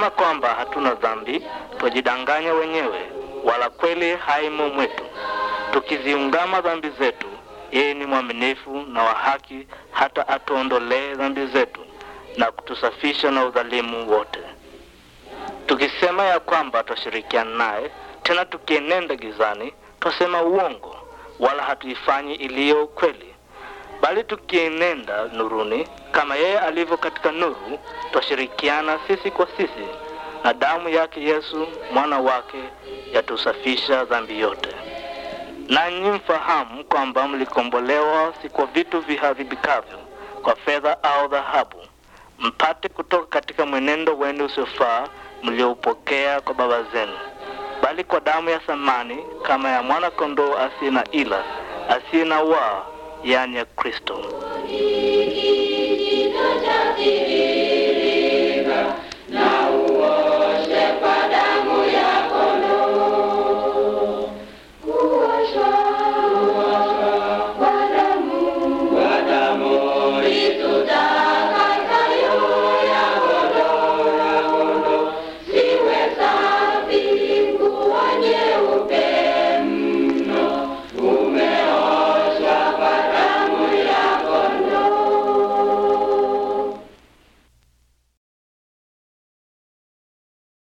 Tukisema kwamba hatuna dhambi, twajidanganya wenyewe, wala kweli haimo mwetu. Tukiziungama dhambi zetu, yeye ni mwaminifu na wa haki, hata atuondolee dhambi zetu na kutusafisha na udhalimu wote. Tukisema ya kwamba twashirikiana naye, tena tukienenda gizani, twasema uongo, wala hatuifanyi iliyo kweli. Bali tukienenda nuruni, kama yeye alivyo katika nuru, twashirikiana sisi kwa sisi, na damu yake Yesu mwana wake yatusafisha dhambi yote. Nanyi mfahamu kwamba mlikombolewa si kwa vitu viharibikavyo, kwa fedha au dhahabu, mpate kutoka katika mwenendo wenu usiofaa mlioupokea kwa baba zenu, bali kwa damu ya thamani kama ya mwana kondoo asiye na ila asiye na waa, yani ya Kristo. Kijito cha siri